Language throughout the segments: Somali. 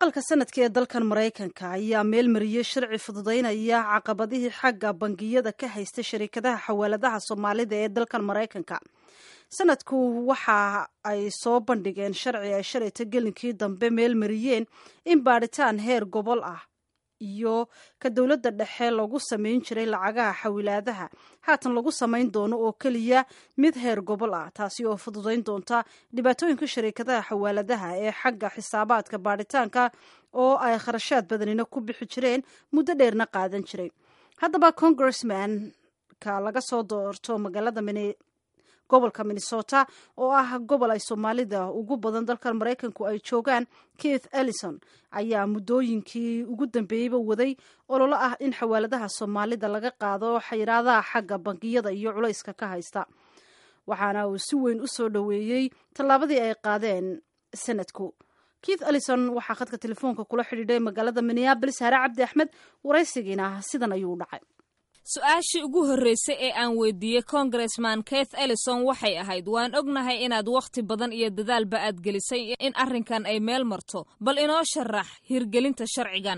aqalka sanadka ee dalkan maraykanka ayaa meel mariyey sharci fududaynaya caqabadihii xagga bangiyada ka haysta sharikadaha xawaaladaha soomaalida ee dalkan maraykanka sanadku waxa ay soo bandhigeen sharci ay shalayta gelinkii dambe meel mariyeen in baadhitaan heer gobol ah iyo ka dowladda dhexe lagu samayn jiray lacagaha xawilaadaha haatan lagu samayn doono oo keliya mid heer gobol ah taasi oo fududayn doonta dhibaatooyinka shariikadaha xawaaladaha ee xagga xisaabaadka baadhitaanka oo ay kharashaad badanina ku bixi jireen muddo dheerna qaadan jiray haddaba congressmanka laga soo doorto magaalada gobolka minnesota oo ah gobol ay soomaalida ugu badan dalkan maraykanku ay joogaan keith ellison ayaa muddooyinkii ugu dambeeyeyba waday ololo ah in xawaaladaha soomaalida laga qaado xayiraadaha xagga bangiyada iyo culayska ka haysta waxaana uu si weyn u soo dhoweeyey tallaabadii ay qaadeen sanadku keith ellison waxaa khadka telefoonka kula xidhiidhay magaalada minneabolis hare cabdi axmed waraysigiina sidan ayuu dhacay su-aashii ugu horreysay ee aan weydiiyey congressman keith ellison waxay ahayd waan ognahay inaad wakhti badan iyo dadaalba aad gelisay in arrinkan ay meel marto bal inoo sharax hirgelinta sharcigan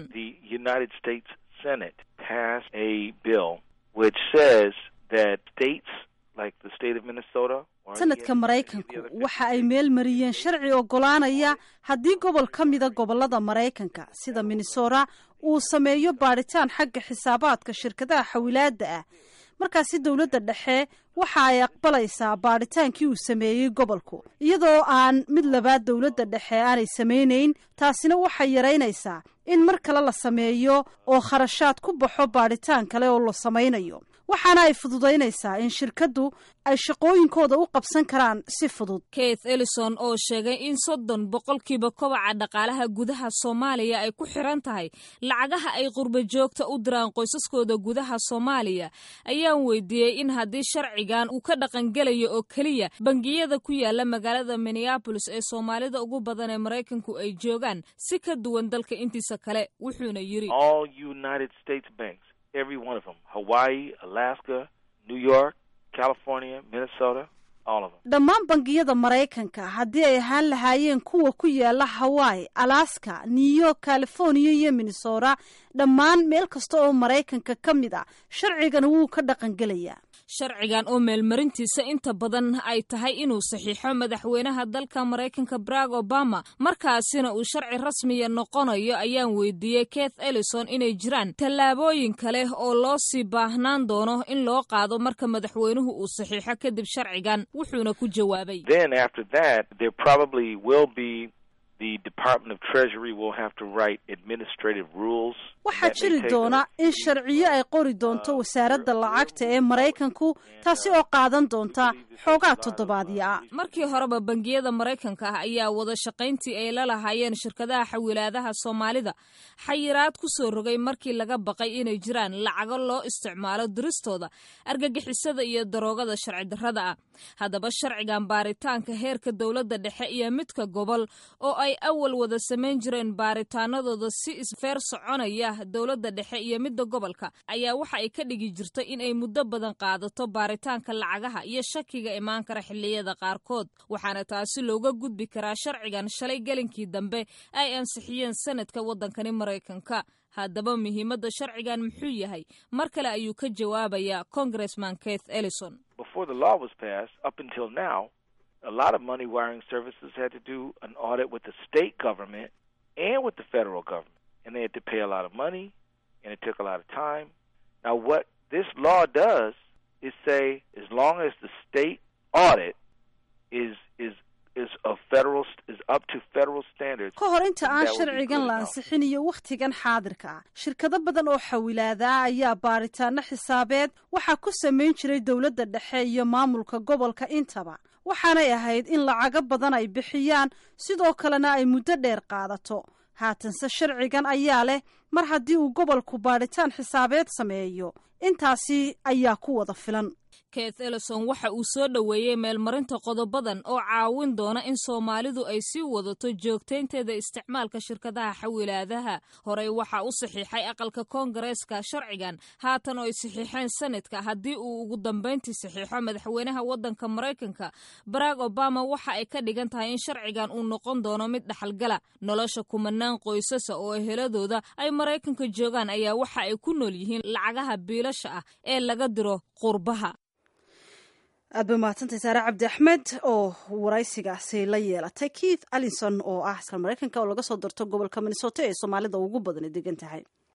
sanadka maraykanku waxa ay meel mariyeen sharci oggolaanaya haddii gobol ka mida gobollada maraykanka sida minnesota uu sameeyo baadhitaan xagga xisaabaadka shirkadaha xawilaadda ah markaasi dowladda dhexe waxa ay aqbalaysaa baadhitaankii uu sameeyey gobolku iyadoo aan mid labaad dowladda dhexe aanay samaynayn taasina waxay yaraynaysaa in mar kale la sameeyo oo kharashaad ku baxo baadhitaan kale oo la samaynayo waxaana ay fududaynaysaa in shirkaddu ay shaqooyinkooda u qabsan karaan si fudud keith ellison oo sheegay in soddon boqolkiiba kobaca dhaqaalaha gudaha soomaaliya ay ku xiran tahay lacagaha ay qurba joogta u diraan qoysaskooda gudaha soomaaliya ayaan weydiiyey in haddii sharcigan uu ka dhaqangelayo oo keliya bangiyada ku yaala magaalada minneabolis ee soomaalida ugu badan ee maraykanku ay joogaan si ka duwan dalka intiisa kale wuxuuna yidhi every one of them Hawaii, Alaska, New York, California, Minnesota, all of them. dhammaan bangiyada maraykanka haddii ay ahaan lahaayeen kuwa ku yaala hawaii alaska new york california iyo minnesota dhammaan meel kasta oo maraykanka ka mid a sharcigan wuu ka dhaqangelayaa sharcigan oo meelmarintiisa inta badan ay tahay inuu saxiixo madaxweynaha dalka maraykanka barack obama markaasina uu sharci rasmiya noqonayo ayaan weydiiyey keith ellison inay jiraan tallaabooyin kale oo loo sii baahnaan doono in loo qaado marka madaxweynuhu uu saxiixo kadib sharcigan wuxuuna ku jawaabay Then after that, there probably will be the Department of Treasury will have to write administrative rules. waxaa that may jiri take doona us- in sharciyo ay qori doonto wasaaradda lacagta ee maraykanku taasi oo qaadan doonta xoogaa toddobaadya ah markii horeba bangiyada maraykanka ah ayaa wada shaqayntii ay la lahaayeen shirkadaha xawilaadaha soomaalida xayiraad ku soo rogay markii laga baqay inay jiraan lacago loo isticmaalo diristooda argagixisada iyo daroogada sharci darrada ah haddaba sharcigan baaritaanka heerka dowladda dhexe iyo midka gobol oo ay awal wada samayn jireen baaritaanadooda si isfeer soconaya dowladda dhexe iyo midda gobolka ayaa waxa ay ka dhigi jirtay in ay muddo badan qaadato baaritaanka lacagaha iyo shakiga imaan kara xilliyada qaarkood waxaana taasi looga gudbi karaa sharcigan shalay gelinkii dambe ay ansixiyeen sanadka waddankani maraykanka haddaba muhiimadda sharcigan muxuu yahay mar kale ayuu ka jawaabayaa congressman keith ellison Before the law was passed, up until now, a lot of money wiring services had to do an audit with the state government and with the federal government. And they had to pay a lot of money, and it took a lot of time. Now, what this law does is say as long as the state audit is is is a federal is up to federal standards. ka hor inta aan that would be sharcigan good la enough. ansixin iyo wakhtigan xaadirka ah shirkado badan oo xawilaada ah ayaa baaritaano xisaabeed waxaa ku samayn jiray dowladda dhexe iyo maamulka gobolka intaba waxaanay ahayd in lacago badan ay bixiyaan sidoo kalena ay muddo dheer qaadato haatanse sharcigan ayaa leh mar haddii uu gobolku baadhitaan xisaabeed sameeyo intaasi ayaa ku wada filan keith ellison waxa uu soo dhoweeyey meelmarinta qodobadan oo caawin doona in soomaalidu ay sii wadato joogtaynteeda isticmaalka shirkadaha xawilaadaha horey waxaa u saxiixay aqalka koongareeska sharcigan haatan oo ay saxiixeen sanadka haddii uu ugu dambayntii saxiixo madaxweynaha waddanka maraykanka barack obama waxa ay ka dhigan tahay in sharcigan uu noqon doono mid dhaxalgala nolosha kumanaan qoysasa oo eheladooda ay maraykanka joogaan ayaa waxa ay ku nool yihiin lacagaha biilasha ah ee laga diro qurbaha aad bay mahadsantahay saare cabdi axmed oo waraysigaasi la yeelatay keith allinson oo ah askar maraykanka oo laga soo darto gobolka minnesota ee soomaalida ugu badani degan tahay